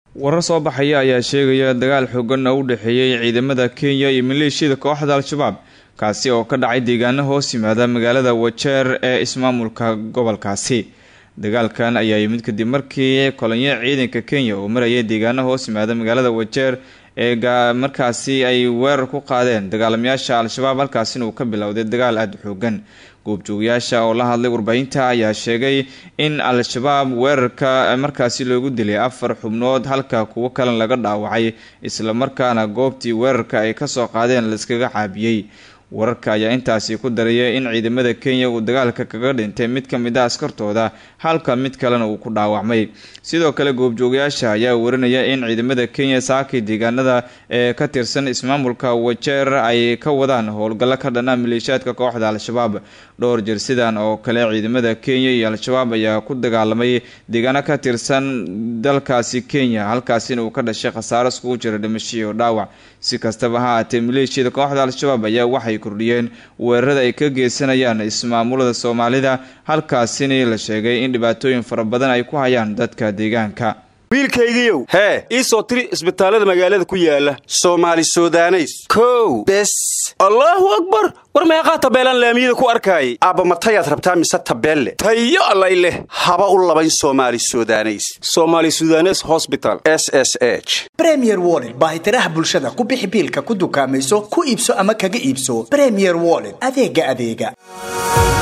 warar soo baxaya ayaa sheegaya dagaal xoogan oo u dhexeeyey ciidamada kenya iyo maleeshiyada kooxda al-shabaab kaasi oo ka dhacay deegaano hoos yimaada magaalada wajeer ee ismaamulka gobolkaasi dagaalkan ayaa yimid kadib markii kolonyo ciidanka kenya oo marayay deegaano hoos yimaada magaalada wajeer ee markaasi ay weerar ku qaadeen dagaalamayaasha al-shabaab halkaasina uu ka bilowday dagaal aada xoogan goobjoogayaasha oo la hadlay warbaahinta ayaa sheegay in al-shabaab weerarka markaasi loogu dilay afar xubnood halka kuwo kalena laga dhaawacay islamarkaana goobtii weerarka ay kasoo qaadeen laiskaga caabiyey wararka ayaa intaasi ku daraya in ciidamada kenya uu dagaalka kaga dhintay mid ka mid a askartooda halka mid kalena uu ku dhaawacmay sidoo kale goobjoogayaasha ayaa warinaya in ciidamada kenya saakii deegaanada ee ka tirsan ismaamulka wajeer ay ka wadaan howlgallo ka dhana maleeshiyaadka kooxda al-shabaab dhowr jir sidan oo kale ciidamada kenya iyo al-shabaab ayaa ku dagaalamay deegaano ka tirsan dalkaasi kenya halkaasina uu ka dhashay khasaaro iskugu jira dhimasho iyo dhaawac si kastaba ha aatee maleeshiyada kooxda al-shabaab ayaa waxay kordhiyeen weerarada ay ka geysanayaan ismaamulada soomaalida halkaasina la sheegay in dhibaatooyin fara badan ay ku hayaan dadka deegaanka wiilkaygiiow hee ii soo tiri isbitaallada magaalada ku yaala soomaali sudaneys kow bes allaahu akbar war meeqaa tabeelaan laamiyada ku arkaayay aabba matayaad rabtaa mise tabeelle tayo allay leh haba u labayn soomaali sudaneys somaali sudanes hosbital s s h bremier wollet baahitiraha bulshada ku bixi biilka ku dukaamayso ku iibso ama kaga iibso bremier wollet adeega adeega